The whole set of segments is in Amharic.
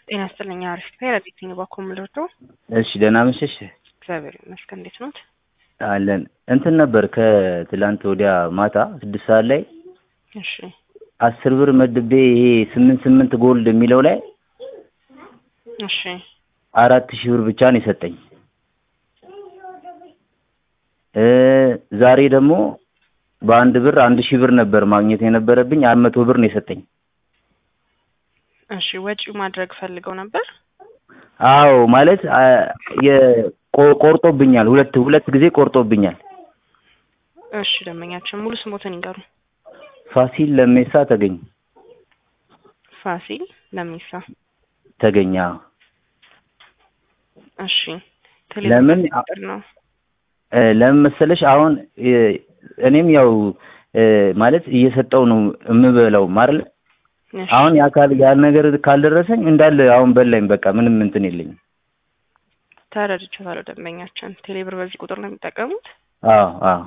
ጤና ይስጥልኝ። አሪፍ ረዲት ባኮ ምልርዶ እሺ ደህና መሸሽ እግዚአብሔር ይመስገን። እንዴት ኖት? አለን እንትን ነበር ከትላንት ወዲያ ማታ ስድስት ሰዓት ላይ እሺ አስር ብር መድቤ ይሄ ስምንት ስምንት ጎልድ የሚለው ላይ እሺ አራት ሺህ ብር ብቻ ነው የሰጠኝ። እ ዛሬ ደግሞ በአንድ ብር አንድ ሺህ ብር ነበር ማግኘት የነበረብኝ አራት መቶ ብር ነው የሰጠኝ። እሺ ወጪ ማድረግ ፈልገው ነበር። አዎ ማለት አ፣ የቆ- ቆርጦብኛል። ሁለት ሁለት ጊዜ ቆርጦብኛል። እሺ ደንበኛችን ሙሉ ስሞትን ይንገሩ። ፋሲል ለሜሳ ተገኝ ፋሲል ለሚሳ። ተገኛ እሺ ለምን ቁጥር ነው? እ፣ ለምን መሰለሽ አሁን እ፣ እኔም ያው እ፣ ማለት እየሰጠው ነው የምበላው ማርለ እሺ አሁን ያ ካል ያን ነገር ካልደረሰኝ እንዳለ አሁን በላኝ። በቃ ምንም እንትን የለኝም። ተረድቼዋለሁ። ደንበኛችን ቴሌብር በዚህ ቁጥር ነው የሚጠቀሙት? አዎ አዎ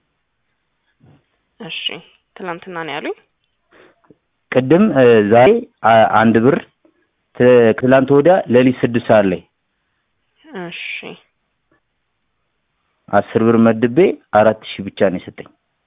እሺ ትናንትና ነው ያሉኝ። ቅድም እ፣ ዛሬ አ- አንድ ብር ት- ትላንት ወዲያ ሌሊት ስድስት ሰዓት ላይ እሺ አስር ብር መድቤ አራት ሺህ ብቻ ነው የሰጠኝ።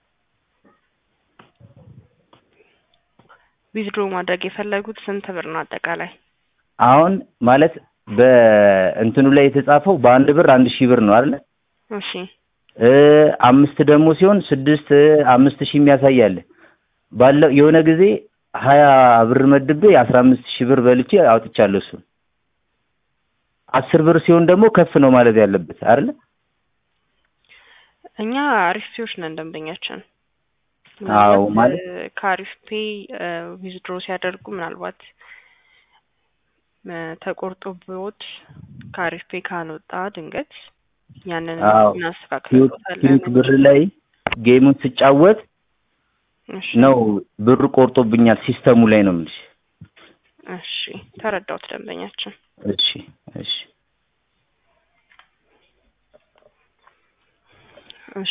ዊዝድሮ ማድረግ የፈለጉት ስንት ብር ነው አጠቃላይ? አሁን ማለት በእንትኑ ላይ የተጻፈው በአንድ ብር አንድ ሺህ ብር ነው አይደለ? እሺ እ፣ አምስት ደግሞ ሲሆን ስድስት እ፣ አምስት ሺህ የሚያሳይ አለ። ባለው የሆነ ጊዜ ሀያ ብር መድቤ አስራ አምስት ሺህ ብር በልቼ አውጥቻለሁ። እሱን አስር ብር ሲሆን ደግሞ ከፍ ነው ማለት ያለበት አይደለ? እኛ አሪፍ ፔዎች ነን ደንበኛችን። አዎ ምናልባት ማለት እ፣ ከአሪፍ ፔ ዊዝድሮ ሲያደርጉ ምናልባት እ፣ ተቆርጦ ብዎት ከአሪፍ ፔ ካልወጣ ድንገት ያንን አዎ ኪዩት እናስተካክልበታለን ኪዩት ብር ላይ ጌሙን ስጫወት እሺ ነው ብር ቆርጦብኛል። ሲስተሙ ላይ ነው የምልሽ። እሺ ተረዳሁት ደንበኛችን። እሺ እሺ